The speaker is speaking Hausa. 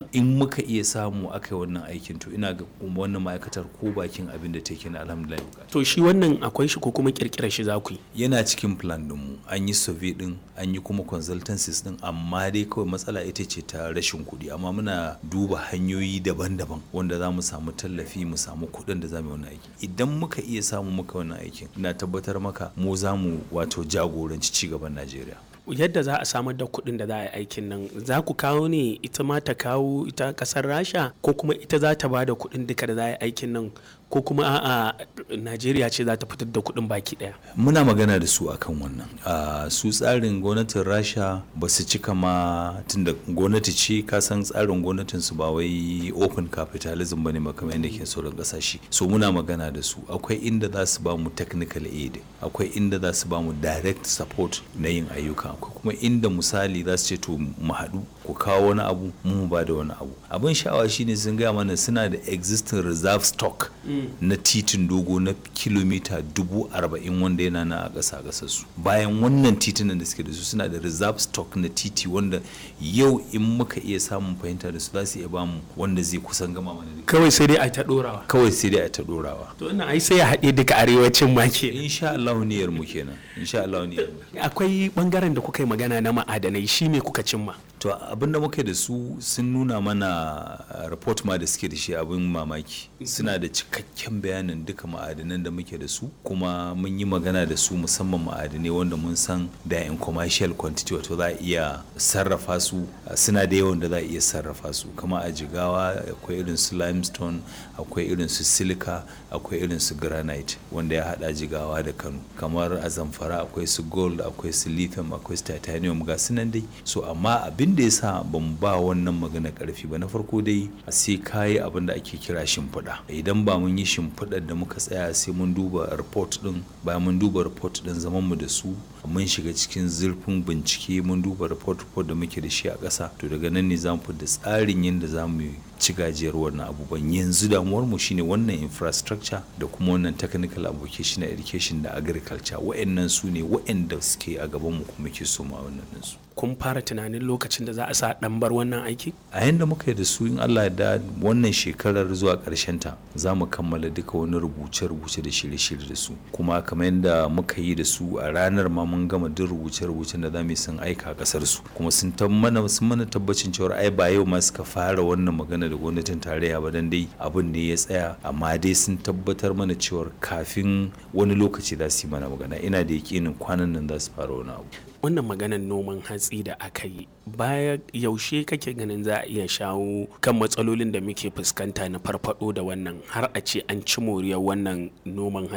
in muka iya samu aka yi wannan aikin to ina ga wannan ma'aikatar ko bakin abin da take na alhamdulillah to shi wannan akwai shi ko kuma kirkirar shi za ku yi yana cikin plan ɗinmu an yi survey ɗin an yi kuma consultancies ɗin amma dai kawai matsala ita ce ta rashin kuɗi amma muna duba hanyoyi daban-daban wanda za mu samu tallafi mu samu kuɗin da za mu yi wannan aiki idan muka iya samu muka wannan aikin ina tabbatar maka mu za mu wato jagoranci cigaban najeriya yadda za a samar da kuɗin da za a yi aikin nan za ku kawo ne ita ma ta kawo ita ƙasar rasha ko kuma ita za ta ba da kuɗin duka da za a yi aikin nan ko kuma a'a najeriya ce za ta fitar da kuɗin baki ɗaya muna magana da su akan wannan su tsarin gwamnatin rasha ba su cika ma tunda gwamnati ce ka san tsarin gwamnatin su ba wai open capitalism bane ba kamar yadda ke sauran kasashe so muna magana da su akwai inda za su ba mu technical aid akwai inda za su ba mu direct support na yin ayyuka akwai kuma inda misali za su ce to mu haɗu ku kawo wani abu mu ba da wani abu abin sha'awa shine sun gaya mana suna da existing reserve stock na titin dogo na kilomita dubu arba'in wanda yana na a ƙasa ƙasar su bayan wannan titunan da suke da su suna da reserve stock na titi wanda yau in muka iya samun fahimta da su za su iya bamu wanda zai kusan gama mana da kawai sai dai a ta ɗorawa kawai sai dai a ta ɗorawa to wannan ai sai ya haɗe duka arewacin ma ke insha Allah niyyar mu kenan insha Allah niyyar mu akwai bangaren da kuka yi magana na ma'adanai shi ne kuka cimma to abin da muka da su sun nuna mana report ma da suke da shi abin mamaki suna da cikakken bayanin duka ma'adanan da muke da su kuma mun yi magana da su musamman ma'adanai wanda mun san da in commercial quantity wato za a iya sarrafa su suna da yawan da za a iya sarrafa su kama a jigawa akwai irin su limestone akwai irin su silica akwai irin su granite wanda ya hada jigawa da kano kamar a zamfara akwai su gold akwai su lithium akwai su titanium ga su nan dai so amma abin da ya sa ban ba wannan magana karfi ba na farko dai sai kayi abin da ake kira shimfiɗa idan ba mun yi shimfiɗar da muka tsaya sai mun duba report din bayan mun duba report din zaman mu da su mun shiga cikin zurfin bincike mun duba report report da muke da shi a ƙasa to daga nan ne za mu da tsarin yadda za mu ci gajiyar wannan abubuwan yanzu damuwar mu shine wannan infrastructure da kuma wannan technical application education da agriculture wa'annan su ne wa'anda suke a gaban mu kuma ke so ma wannan su kun fara tunanin lokacin da za a sa dan bar wannan aiki a yanda muka yi da su in Allah ya da wannan shekarar zuwa karshen ta za mu kammala duka wani rubuce-rubuce da shirye-shirye da su kuma kamar yadda muka yi da su a ranar ma mun gama duk rubuce-rubucen da za mu yi sun aika kasar su kuma sun mana sun mana tabbacin cewa ai ba yau ma suka fara wannan magana da gwamnatin tarayya ba dan dai abin ne ya tsaya amma dai sun tabbatar mana cewa kafin wani lokaci za su yi mana magana ina da yakinin kwanan nan za su fara wani abu wannan maganar noman hatsi da aka yi baya yaushe kake ganin za a iya shawo kan matsalolin da muke fuskanta na farfado da wannan har a ce an ci moriyar wannan noman